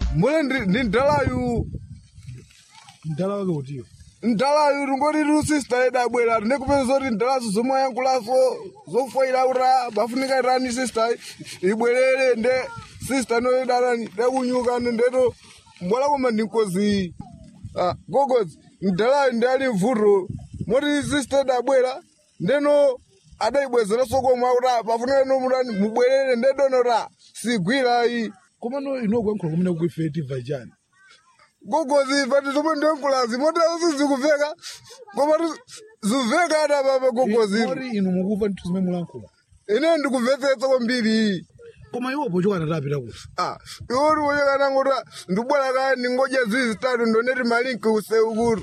mule ndi ndi ndalayu mdala wake utiyo ndalayu ringoti rusista yedu abwera ndikupeza zoti ndalazo zomwe ayankhulaso zofoira ura bafunika irani sista ibwerere nde sista noyedarani ndekunyuka ndeto mbwala koma ndinkozi ah, gogozi ndalayu ndi ali mvuto moti sista yedu abwera ndeno adayibwezera sokomwe akuti pafunika nomutani mubwerere ndedonota sigwirayi komano inokuyankhula kumene kuife tiva chani gogozi pati zomwe ndiyankhulazi moti sizikuveka koma ziveka ada papa gogozi ori inu mukuva nthu zimene mulankhula ine ndikumvetsetsa kwambiri koma iwo pochoka tatapita kuti ah iwoti woyekanangoti ndibwera kaya ndingodya zizi zitatu ndoneti malinki useukuru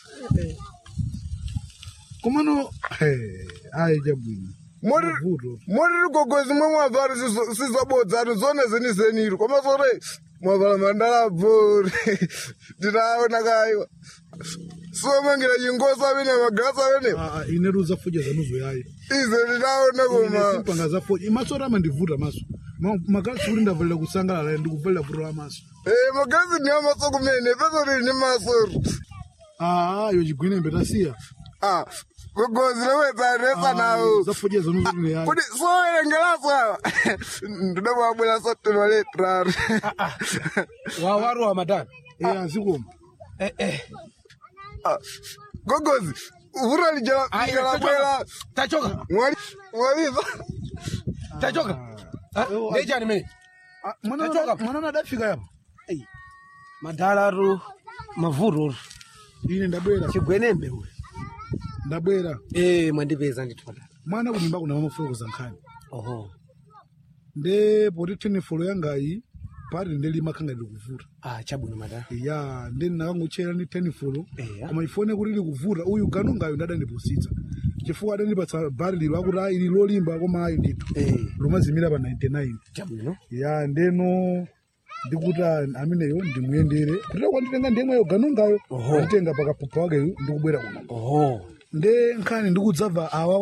komano ayi chabwino moti Mavuto. moti tigogozi mwe mwavala sizabodzatu zone zenizeniru koma sote mwavala mandalabvori titaona kayiwa somangira chingosi amene magrasi amenewa Ah, ah, ine ruzafoja zanuzo yayi ize titaona koma simpanga zafoja maso oti amandivuta maso Ma- magalasi kuti ndavalira kusangalala ndikuvalira vuto la maso Eh, magazi ni amaso kumene peso lili ni masoro Ah, yo chigwinembe tasiya ah kugozi lowedzaresa nawo zafoja zanuzo ine yayi kuti sowerengeraso awa ndidamabwera sotema letrari wawaru wa madani Eh, azikoma eh, eh. gogozi vuto Aya, lijalabwera tachoka mwaliza tachoka Ah, ndechani mene Ah, mwana Tachoka. mwana adafika yapo madalaru mavururu ine ndabwera chigwenembe uyu ndabwera eh mwandipeza ndithu madala mwana kunyumba kuna mamafulokoza nkhani oho nde poti tenefolo yangayi pati ndelima khanga ndikuvuta ah chabwino madala ya nde ndinakangochera ndi tenefolo Eya. koma ifone kuti likuvuta uyu ganongayo ndadandipusitsa chifukwa adandipatsa bari lilo akuti ayi ili lolimba koma ayi ndithu eh lomazimira pa 99 chabwino ya ndeno ndikuti a- ameneyo ndimuyendere kutira kwanditenga ndiyemweyo ganongayo Oho. nditenga pakapupa wakeyo ndikubwera kuno oho nde nkhani ndikudzabva awa